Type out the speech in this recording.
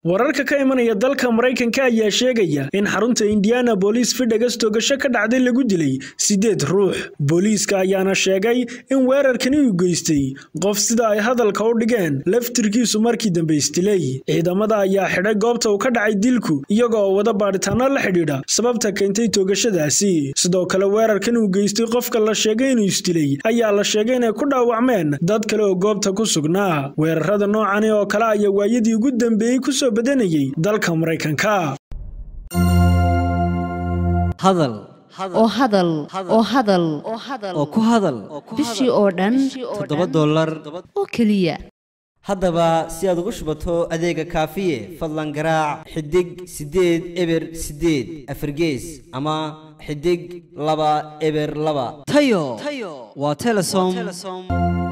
wararka ka imanaya dalka maraykanka ayaa sheegaya in xarunta indiana booliis fidhagas toogasho ka dhacday lagu dilay siddeed ruux booliiska ayaana sheegay in weerarkani uu geystay qof sida ay hadalka u dhigeen laftirkiisu markii dambe isdilay ciidamada ayaa xidhay goobta uu ka dhacay dilku iyaga oo wada baadhitaano la xidhiidha sababta keentay toogashadaasi sidoo kale weerarkan uu geystay qofka la sheegay inuu isdilay ayaa la sheegay inay ku dhaawacmeen dad kale oo goobta ku sugnaa weerarada noocani oo kale ayaa waayadii ugu dambeeyey kusoo badanayay dalka maraykanka hadal oo hadal oo hadal oo ku hadal bishii oo dhan toddoba dollar oo keliya haddaba si aad ugu shubato adeega kaafiye fadlan garaac xidig siddeed eber siddeed afargees ama xidig laba eber laba tayo waa telesom